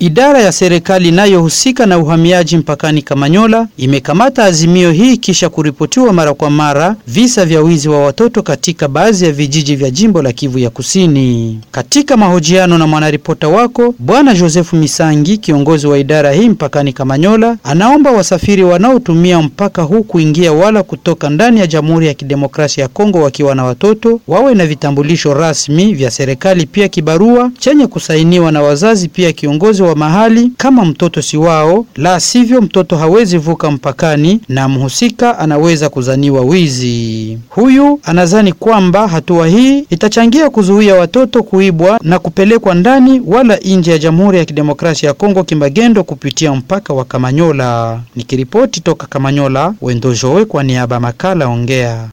idara ya serikali inayohusika na uhamiaji mpakani Kamanyola imekamata azimio hii kisha kuripotiwa mara kwa mara visa vya wizi wa watoto katika baadhi ya vijiji vya jimbo la Kivu ya Kusini. Katika mahojiano na mwanaripota wako Bwana Joseph Misangi, kiongozi wa idara hii mpakani Kamanyola, anaomba wasafiri wanaotumia mpaka huu kuingia wala kutoka ndani ya Jamhuri ya Kidemokrasia ya Kongo wakiwa na watoto wawe na vitambulisho rasmi vya serikali, pia kibarua chenye kusainiwa na wazazi, pia kiongozi wa mahali kama mtoto si wao, la sivyo mtoto hawezi vuka mpakani na mhusika anaweza kuzaniwa wizi. Huyu anazani kwamba hatua hii itachangia kuzuia watoto kuibwa na kupelekwa ndani wala nje ya Jamhuri ya Kidemokrasia ya Kongo kimagendo kupitia mpaka wa Kamanyola. Nikiripoti toka Kamanyola, Wendo Jowe kwa niaba makala Ongea.